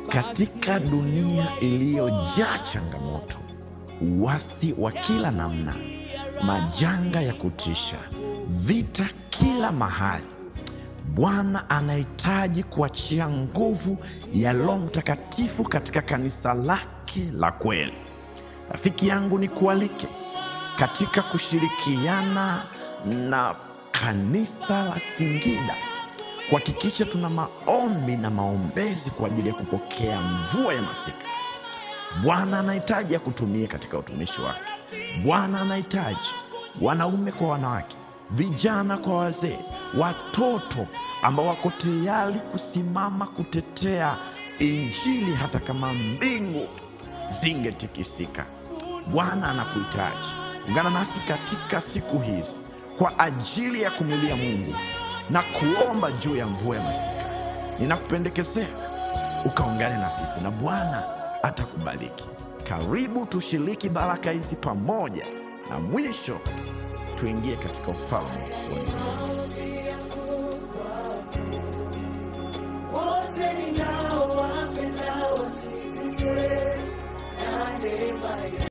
Katika dunia iliyojaa changamoto, uasi wa kila namna, majanga ya kutisha, vita kila mahali, Bwana anahitaji kuachia nguvu ya Roho Mtakatifu katika kanisa lake la kweli. Rafiki yangu, ni kualike katika kushirikiana na kanisa la Singida kuhakikisha tuna maombi na maombezi kwa ajili ya kupokea mvua ya masika. Bwana anahitaji ya kutumia katika utumishi wake. Bwana anahitaji wanaume kwa wanawake, vijana kwa wazee, watoto ambao wako tayari kusimama kutetea Injili hata kama mbingu zingetikisika. Bwana anakuhitaji. Ungana nasi katika siku hizi kwa ajili ya kumlilia Mungu na kuomba juu ya mvua ya masika. Ninakupendekezea ukaungane na sisi na Bwana atakubariki. Karibu tushiriki baraka hizi pamoja, na mwisho tuingie katika ufalme wa Mungu. wote ninaowapenda wasikizwe na neema